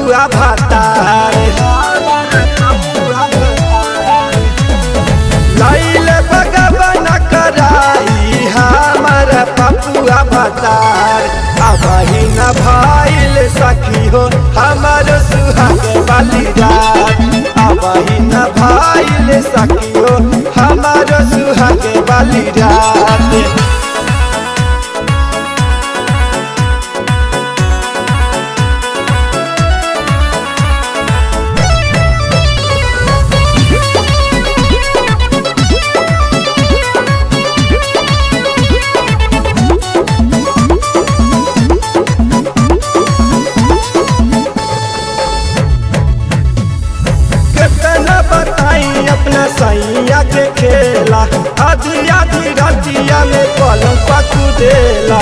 पपुआ भातार लैले भगवान कराई हमर पपुआ भातार अबही न भइल सखी हो हमर सुहाग वाली रात अबही न भइल सखी हो हमर सुहाग वाली रात कितना बताई अपना सैया के खेला आधी आधी रतिया में पलंग पकुदेला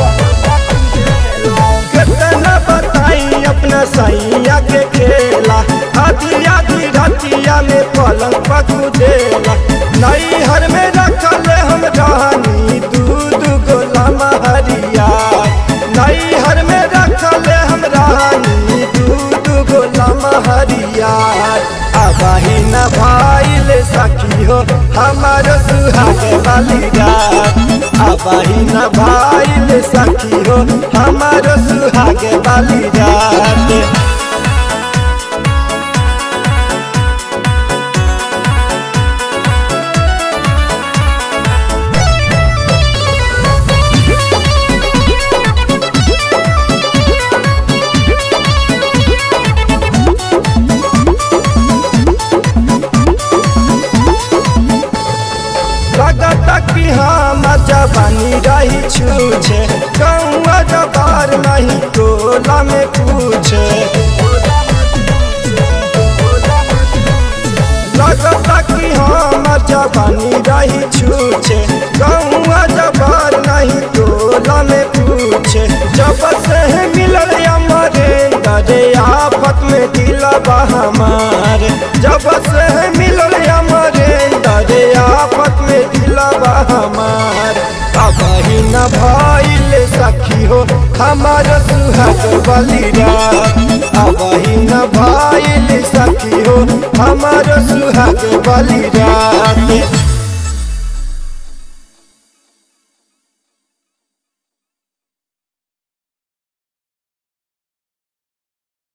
कितना बताई अपना सैया के खेला आधी आधी रतिया में पलंग पकुदेला नई हर में रखल हम रहनी दूध गोला हरिया नई हर में रखल हम रहनी दूध गोला हरिया अबही न भइल सखी हो हमार सुहाग वाली रात अबही न भइल सखी हो हमार सुहाग वाली रात लगत कि हम जवानी रही छूछे कौआ जबार नहीं टोला में पूछे लगत कि हम जवानी रही छूछे कौआ जबार नहीं टोला में पूछे जब से मिलल हमारे डरे आफत में दिलबा हमार जब से मिलल हमारे डरे आफत में दिलबा हमार अबही न भइल सखी हो हमार सुहाग वाली रात अबही न भइल सखी हो हमार सुहाग वाली रात